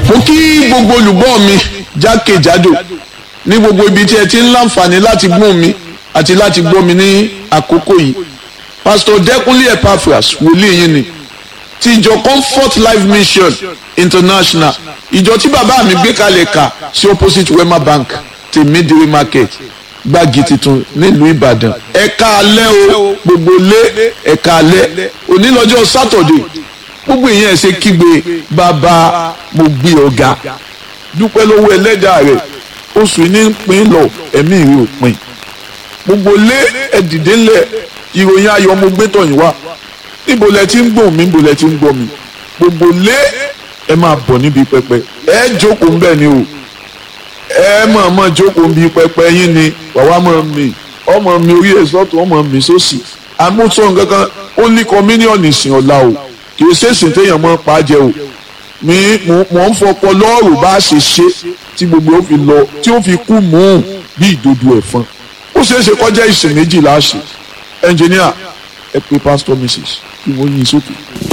mo kí gbogbo olùgbọ́ mi jákèjádò ní gbogbo ibi tí ẹ ti ń láǹfààní láti gbọ́ mi àti láti gbọ́ mi ní àkókò yìí pastor Dẹ́kunlé Epaphras wòlíì yín ni ti ìjọ Comfort Life Mission International ìjọ tí bàbá mi gbé kalẹ̀ kà sí opposite Wema Bank ti Midway Market gbági tuntun nílùú Ìbàdàn ẹ̀ka alẹ́ o gbogbo lé ẹ̀ka alẹ́ onílọ́jọ́ Saturday gbogbo ìyẹn ẹ̀ ṣe kígbe bàbá mo gbé ọ̀gá dúpẹ́ lọ́wọ́ ẹlẹ́dàá rẹ̀ oṣù ní pín lọ ẹ̀mí rẹ̀ ò pín gbogbo lé ẹ̀dìdé ńlẹ̀ ìròyìn ayọ̀ mo gbé tọ̀yìn wá níbo lẹ ti ń gbọ́ mi níbo lẹ ti ń gbọ́ mi gbogbo lé ẹ máa bọ̀ níbi pẹpẹ ẹ jókòó ń bẹ̀ ni o ẹ mọ̀ mọ̀ jókòó níbi pẹpẹ yín ni wàá mọ̀ mi ọmọ mi orí ẹ̀ sọ́tún ọmọ mi sósì àmúṣọ nǹkan kan ó ní kọ́míníọ̀nù ìsìn ọ̀la o kì í ṣèṣìn téèyàn mọ́ pa á jẹ o mi mò ń fọpọ lọ́ọ̀rù bá a ṣe ṣe tí gbogbo ó fi lọ tí ó fi kú mùún bí ìdodo ẹ̀fọn ó ṣeé ṣe kọjá ìsìn méjì láàṣẹ ẹnjìníà ẹ pé pásítọ̀ mrs kí wọ́n yín sókè.